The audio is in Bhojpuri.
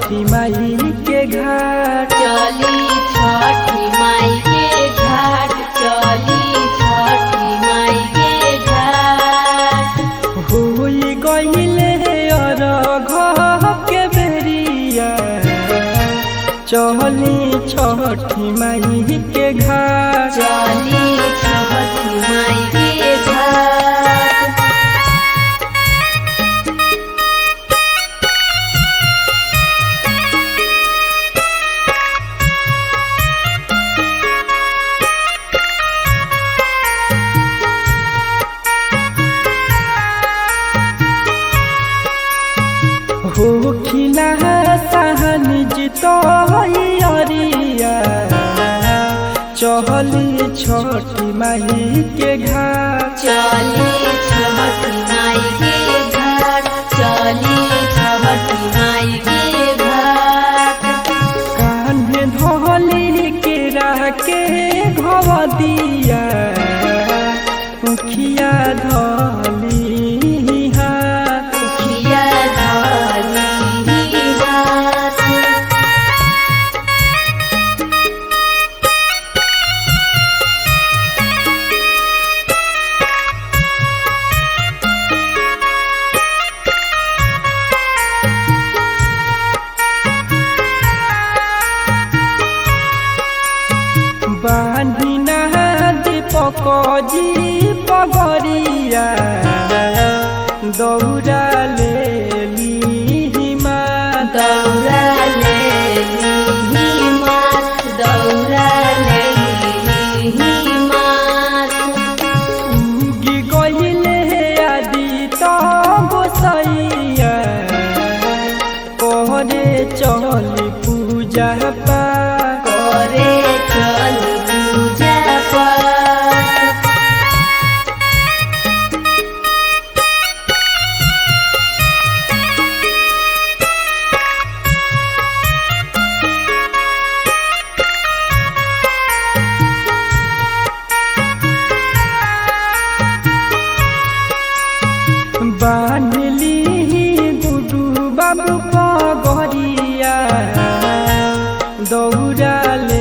छठी माई के घाट चली छठी माई के घाट चली छठी माई के घाट होई गईले अरघ के बेरिया चली छठी माई के घाट चली छठी माई के घाट हो खिला सहन जितो अरिया चहली छठी माई के घाट चली छठी माई के घाट चली छठी माई के घाट कान्हे धोली के राके घव दिया उखिया धली हाथ खिया धाली हाथ बान्हिना दीपक जी पगरिया दौड़ा ले माता दौरा ले मात दौरा ले मात उगी गईले आदि तो गोसैया करे चल पूजा पाठ करे चल पूजा पाठ बान्हली गुडू बाबू पगरिया दौड़ा ले